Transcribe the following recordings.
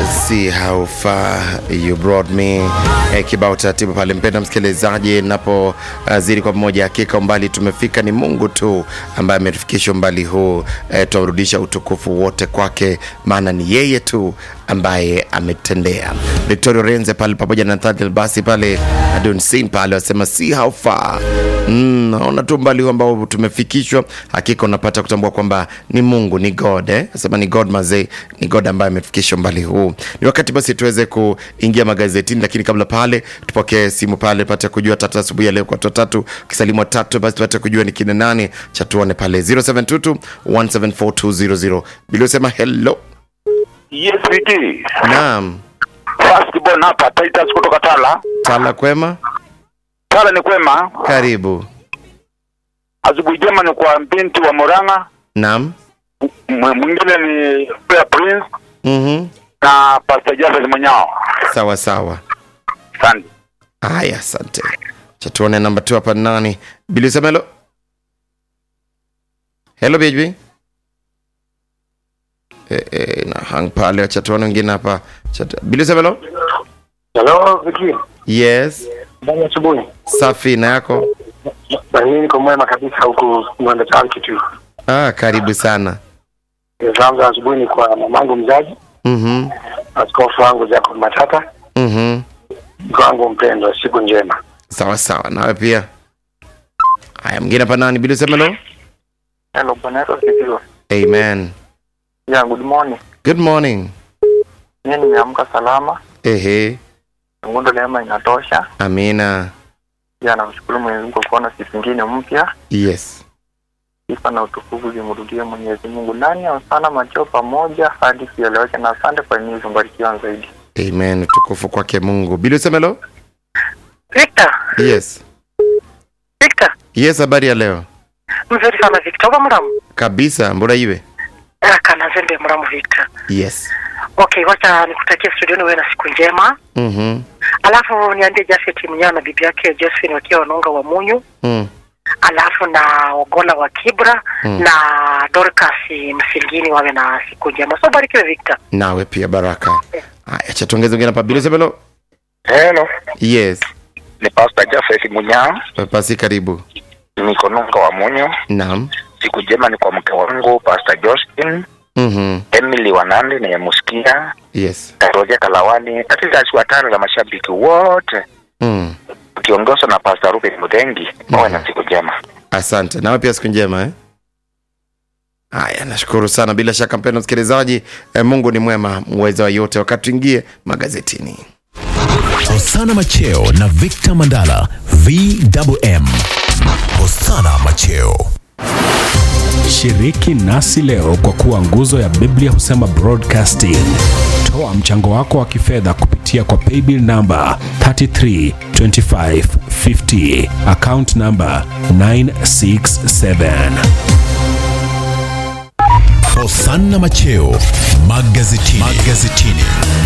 see how far you brought me eh, kibao taratibu pale mpenda msikilizaji napozidi kwa pamoja hakika umbali tumefika ni mungu tu ambaye ametufikisha umbali huu eh, tuarudisha utukufu wote kwake maana ni yeye tu ambaye ametendea victoria renze pale pamoja na Nathaniel basi pale adonsin pale wasema see how far Mm, naona tu umbali huu ambao tumefikishwa hakika unapata kutambua kwamba ni mungu ni god eh? asema ni god mazee ni god ambaye amefikisha umbali huu ni wakati basi tuweze kuingia magazetini lakini kabla pale tupokee simu pale pate kujua tatu asubuhi ya leo kwa watu watatu ukisalimu watatu basi tupate kujua ni kina nani cha tuone pale 0722 174 biliosema hello Yes, VT. naam Firstborn hapa Titus kutoka Tala. tala kwema Tala ni kwema. karibu Asubuhi njema ni kwa binti wa Moranga. naam M- Mwingine ni Prayer Prince mm-hmm. na Pastor Jafet Mwenyao. sawa sawa Asante. haya asante cha tuone namba tu hapa nani biliosema hello hello bhb e, e, na hang pale wacha tuone wengine hapa Cha- biliosema hello Hello, Viki. yes Ndani ya asubuhi. safi na yako Na mimi niko mwema kabisa huku Mwanda Town kitu. ah, karibu sana Zangu za asubuhi ni kwa mamangu mzazi, mm-hmm. askofu wangu Jacob Matata, Mm-hmm. mke wangu mpendwa, siku njema. sawa sawa nawe pia haya mwingine hapa nani biliosema hello Hello, Bwana Yesu asifiwe. amen Yeah, good morning. good morning Mimi nimeamka salama, ehe ngundo neema inatosha. amina Pia namshukuru Mwenyezi Mungu kwa kuona siku nyingine mpya. yes Sifa na utukufu zimrudie Mwenyezi Mungu ndani ya sana macho pamoja hadi kieleweke, na asante kwa nini mbarikiwa zaidi. amen utukufu kwake mungu biliosema hello Victor, yes Victor, yes habari ya leo mzuri sana Victor. Oba muramu? kabisa mbura iwe Kana zembe muramu Victor. yes Okay, wacha nikutakie studioni wewe na siku njema. mm-hmm. Alafu niambie Jafet Mnyao na bibi yake Josephine wakiwa wanaunga wa Munyu. mm. Alafu na Ogola wa Kibra Mm. na Dorcas Msingini wawe na siku njema. So barikiwe Victor. nawe pia baraka haya cha tuongeze wengine hapa biliosema hello Hello. yes Ni Pastor Jafet Mwenyao. pasi karibu Niko Nunga wa Munyo. naam Siku njema ni kwa mke wangu Pastor Justin, mm-hmm. Emily Wanandi na Yamuskia, yes Roger Kalawani, katika watano na mashabiki wote mm. ukiongozwa na Pastor Ruben Mudengi. Wawe na siku njema. asante nawe pia siku njema eh? haya nashukuru sana bila shaka mpendo msikilizaji eh, mungu ni mwema mweza wa yote wakati tuingie magazetini Hosana Macheo na Victor Mandala VMM. Hosana Macheo. Shiriki nasi leo kwa kuwa nguzo ya Biblia husema broadcasting. Toa mchango wako wa kifedha kupitia kwa paybill namba 332550 account namba 967. Hosana Macheo magazetini. magazetini.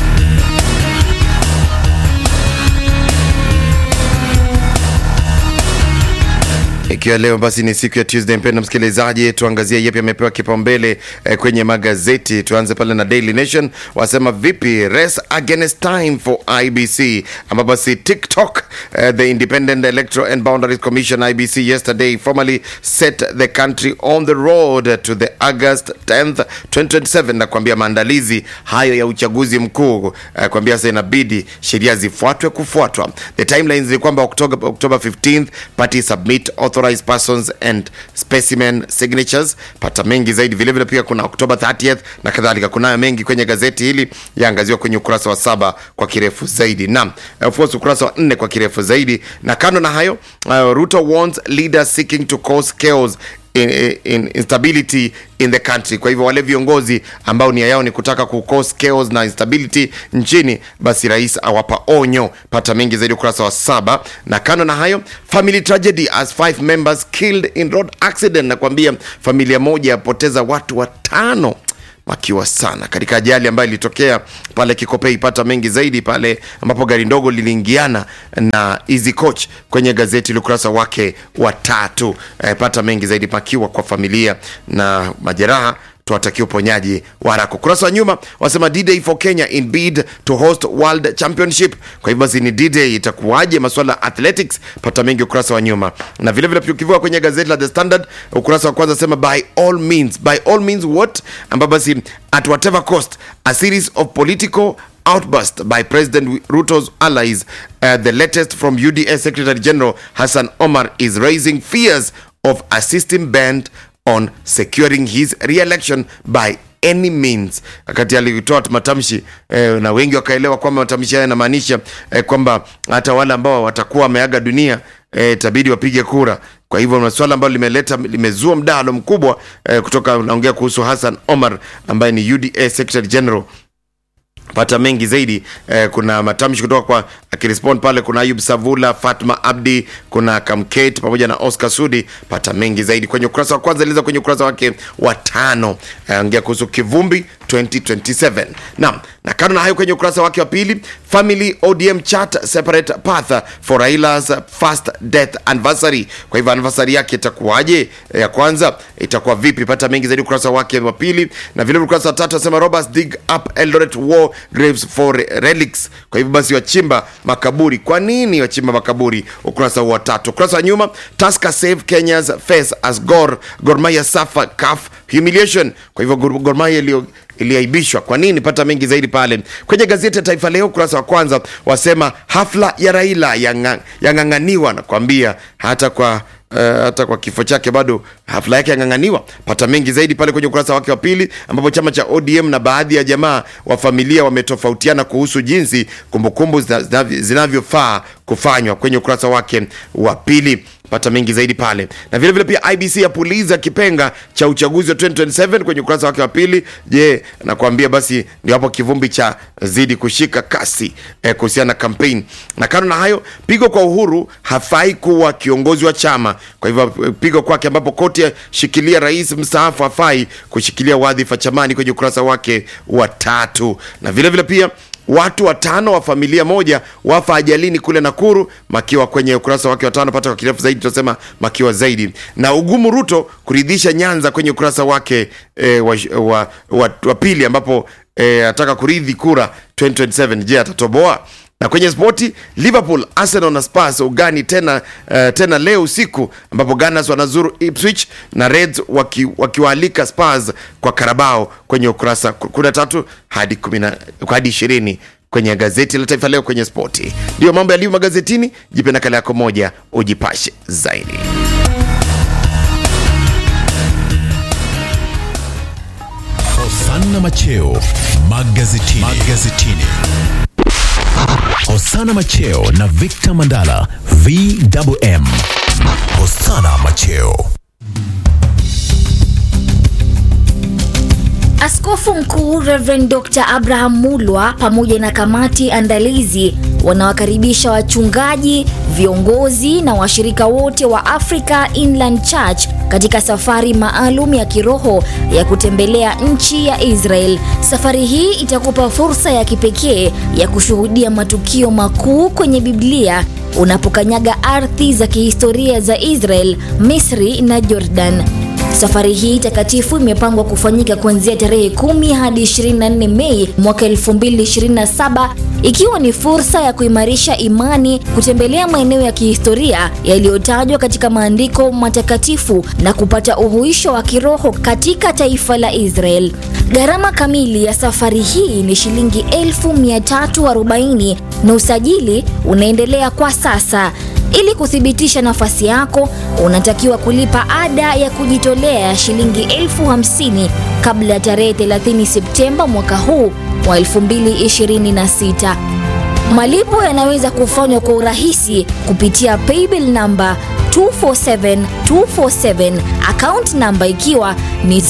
ikiwa leo basi ni siku ya tuesday mpendo msikilizaji tuangazie yepi amepewa kipaumbele eh, kwenye magazeti tuanze pale na daily nation wasema vipi race against time for ibc ambapo basi tiktok eh, the independent electoral and boundaries commission ibc yesterday formally set the country on the road to the august 10th 2027 na kuambia maandalizi hayo ya uchaguzi mkuu eh, kuambia sasa inabidi sheria zifuatwe kufuatwa the timelines ni kwamba october, october 15th party submit authorized persons and specimen signatures pata mengi zaidi vilevile pia kuna october 30th na kadhalika kunayo mengi kwenye gazeti hili yaangaziwa kwenye ukurasa wa saba kwa kirefu zaidi na of course ukurasa wa nne kwa kirefu zaidi na kando na hayo uh, ruto warns leaders seeking to cause chaos in, in instability in the country kwa hivyo wale viongozi ambao nia yao ni kutaka ku cause chaos na instability nchini basi rais awapa onyo pata mengi zaidi ukurasa wa saba na kando na hayo family tragedy as five members killed in road accident nakwambia familia moja yapoteza watu watano makiwa sana katika ajali ambayo ilitokea pale Kikopei. Ipata mengi zaidi pale ambapo gari ndogo liliingiana na Easy Coach kwenye gazeti la ukurasa wake wa tatu. E, pata mengi zaidi pakiwa kwa familia na majeraha tuwatakia uponyaji wa haraka. Ukurasa wa nyuma wasema D-Day for Kenya in bid to host World Championship. Kwa hivyo basi ni D-Day itakuwaje? Masuala ya athletics, pata mengi ukurasa wa nyuma, na vile vile ukivuka kwenye gazeti la The Standard ukurasa wa kwanza sema by all means, by all means what, ambapo basi at whatever cost a series of political outburst by President Ruto's allies. Uh, the latest from UDA Secretary General Hassan Omar is raising fears of a system bent on securing his re-election by any means. Wakati alitoa matamshi eh, na wengi wakaelewa kwamba matamshi haya yanamaanisha eh, kwamba hata wale ambao watakuwa wameaga dunia eh, itabidi wapige kura. Kwa hivyo na swala ambalo limeleta limezua mdahalo mkubwa eh, kutoka naongea kuhusu Hassan Omar ambaye ni UDA Secretary General pata mengi zaidi eh, kuna matamshi kutoka kwa akirespond pale kuna ayub savula fatma abdi kuna kamkate pamoja na oscar sudi pata mengi zaidi kwenye ukurasa wa kwanza iliza kwenye ukurasa wake wa tano eh, ongea kuhusu kivumbi 2027 naam na kando na hayo kwenye ukurasa wake wa pili family odm chat separate path for railas first death anniversary kwa hivyo anniversary yake itakuwaje ya kwanza itakuwa vipi pata mengi zaidi ukurasa wake wa pili na vile ukurasa wa tatu asema roberts dig up eldoret war graves for relics kwa hivyo basi wachimba makaburi kwa nini wachimba makaburi ukurasa wa tatu ukurasa wa nyuma taska save kenyas face as gor gormaya safa caf humiliation kwa hivyo Gor Gor Mahia iliyo iliaibishwa kwa nini pata mengi zaidi pale kwenye gazeti ya taifa leo ukurasa wa kwanza wasema hafla ya raila yang'ang'aniwa yanga nakwambia hata kwa Uh, hata kwa kifo chake bado hafla yake yang'ang'aniwa pata mengi zaidi pale kwenye ukurasa wake wa pili ambapo chama cha odm na baadhi ya jamaa wa familia wametofautiana kuhusu jinsi kumbukumbu zinavyofaa kufanywa kwenye ukurasa wake wa pili pata mengi zaidi pale na vile vile pia ibc yapuliza kipenga cha uchaguzi wa 2027 kwenye ukurasa wake wa pili je nakwambia basi ndio hapo kivumbi cha zidi kushika kasi eh, kuhusiana na kampeni na kando na hayo pigo kwa uhuru hafai kuwa kiongozi wa chama kwa hivyo pigo kwake ambapo koti shikilia rais mstaafu hafai kushikilia wadhifa chamani kwenye ukurasa wake wa tatu na vile vile pia watu watano wa familia moja wafa ajalini kule Nakuru. Makiwa kwenye ukurasa wake wa tano, pata kwa kirefu zaidi, tunasema makiwa zaidi. Na ugumu Ruto kuridhisha Nyanza kwenye ukurasa wake e, wa, wa, wa, wa pili, ambapo e, ataka kuridhi kura 2027. Je, atatoboa? na kwenye spoti liverpool arsenal na spurs ugani tena uh, tena leo usiku ambapo gunners wanazuru ipswich na reds wakiwaalika waki spurs kwa karabao kwenye ukurasa 13 hadi 10 hadi 20 kwenye gazeti la taifa leo kwenye spoti ndiyo mambo yaliyo magazetini jipe nakala yako moja ujipashe zaidi Hosanna Macheo magazetini. magazetini. Hosana Macheo na Victor Mandala VMM. Hosana Macheo. Askofu Mkuu Reverend Dr. Abraham Mulwa pamoja na kamati andalizi wanawakaribisha wachungaji, viongozi na washirika wote wa Africa Inland Church katika safari maalum ya kiroho ya kutembelea nchi ya Israel. Safari hii itakupa fursa ya kipekee ya kushuhudia matukio makuu kwenye Biblia unapokanyaga ardhi za kihistoria za Israel, Misri na Jordan. Safari hii takatifu imepangwa kufanyika kuanzia tarehe 10 hadi 24 Mei mwaka 2027 ikiwa ni fursa ya kuimarisha imani, kutembelea maeneo ya kihistoria yaliyotajwa katika maandiko matakatifu na kupata uhuisho wa kiroho katika taifa la Israel. Gharama kamili ya safari hii ni shilingi 1340 na usajili unaendelea kwa sasa. Ili kuthibitisha nafasi yako, unatakiwa kulipa ada ya kujitolea ya shilingi elfu hamsini kabla ya tarehe 30 Septemba mwaka huu wa 2026. Malipo yanaweza kufanywa kwa urahisi kupitia paybill namba 247247 account namba ikiwa ni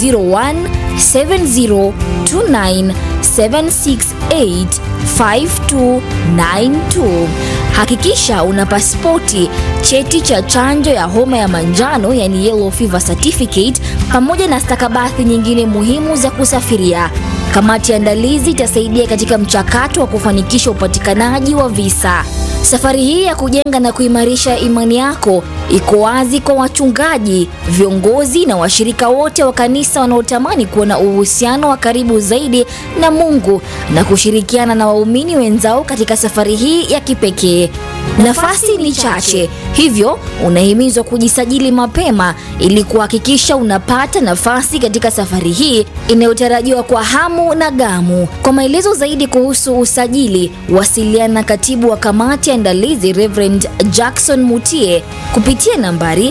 017029768592. Hakikisha una pasipoti, cheti cha chanjo ya homa ya manjano yani yellow fever certificate, pamoja na stakabadhi nyingine muhimu za kusafiria. Kamati ya andalizi itasaidia katika mchakato wa kufanikisha upatikanaji wa visa. Safari hii ya kujenga na kuimarisha imani yako iko wazi kwa wachungaji, viongozi na washirika wote wa kanisa wanaotamani kuwa na uhusiano wa karibu zaidi na Mungu na kushirikiana na waumini wenzao katika safari hii ya kipekee. Nafasi ni chache, hivyo unahimizwa kujisajili mapema ili kuhakikisha unapata nafasi katika safari hii inayotarajiwa kwa hamu na gamu. Kwa maelezo zaidi kuhusu usajili, wasiliana na katibu wa kamati ya andalizi Reverend Jackson Mutie kupitia nambari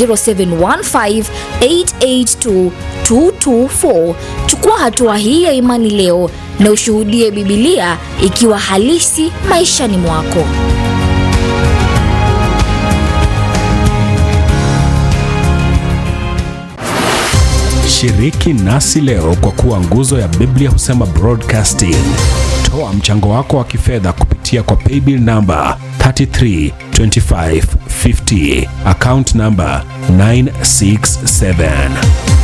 0715882224. Chukua hatua hii ya imani leo na ushuhudie Bibilia ikiwa halisi maishani mwako. Shiriki nasi leo kwa kuwa nguzo ya Biblia husema broadcasting. Toa mchango wako wa kifedha kupitia kwa paybill namba 332550 account namba 967